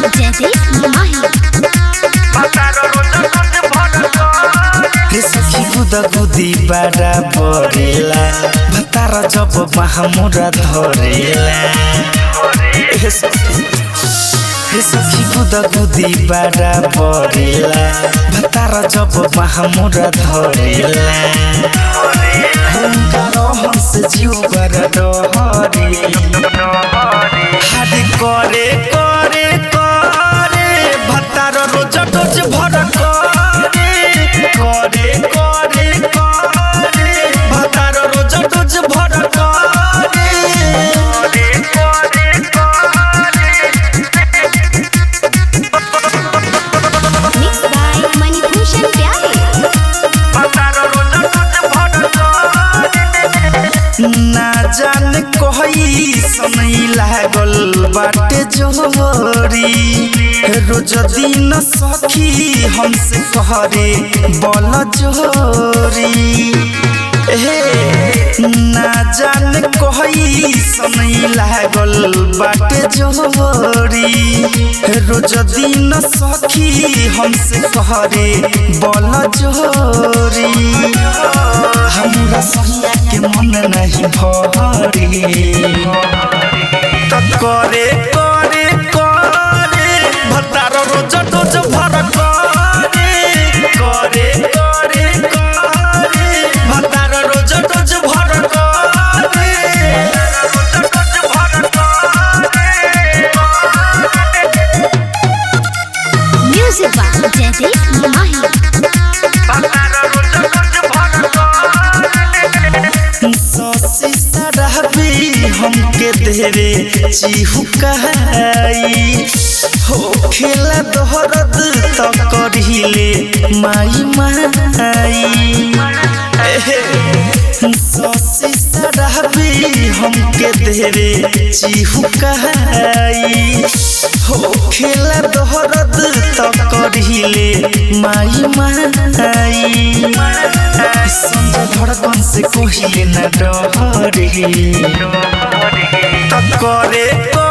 जयदीप माही रे सखी गुदा गुदी बाड़ा बरेला भतार जब महामुरा धरेला हे सखी हे सखी गुदा गुदी बाड़ा बरेला भतार जब महामुरा धरेला हुनका रहन से जीव बर डहरे हाडे करे करे करे भतार रोज रोज भर करे करे करे करे भतार रोज रोज भर करे मिक्स बाय मणिभूषण प्यारे ना जान कोई समय लागल बाटे जोरी रोज दिन सखी हमसे कहरे बल जोरी हे ना जान कोई समय लागल बाटे जोरी रोज दिन सखी हमसे कहरे बल जोरी हमरा सहिया के मन नहीं भरे त करे करे करे भतार रोज रोज भर करे करे करे करे भतार रोज रोज भर करे म्यूजिक बाय जयदीप माही ससी सरहबी हमके देरे चिहुकाई हो खेला दोहरद त करहिले माई माई एहे, ससी सरहबी हमके देरे चिहुकाई हो खेला दोहरद त करहिले माई माई संजय धड़कन से कोहिले न डरे करे